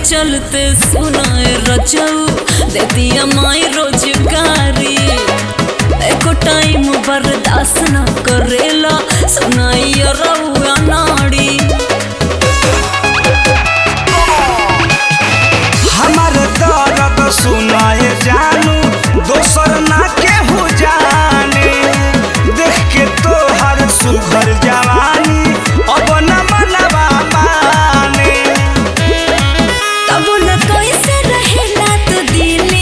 चलते सुनाए रचऊ दे दिया माई रोजगारी एको टाइम बर्दाश्त न करेला सुनाई रउआ नाड़ी हमार दर्द सुनाए जानू दोसर ना केहू जाने देख के तोहर सुघर जवानी अब न मनवा माने तब न कैसे रहेला तो दिले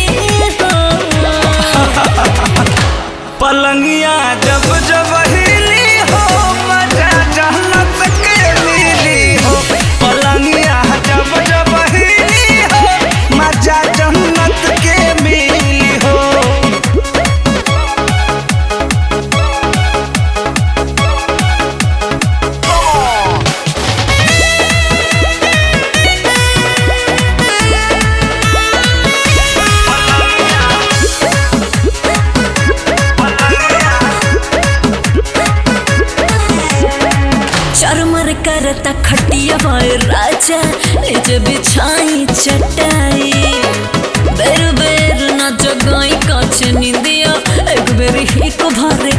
हो पलंगिया जब जब हिली हो मजा जहनत के मिली हो पलंगिया जब जब हिली हो मजा जन्नत के मिली हो चरमर करता खटिया भाई राजा निज बिछाई चटाई बेर बेर न जगाई काछ निंदिया एक बेर ही को भरे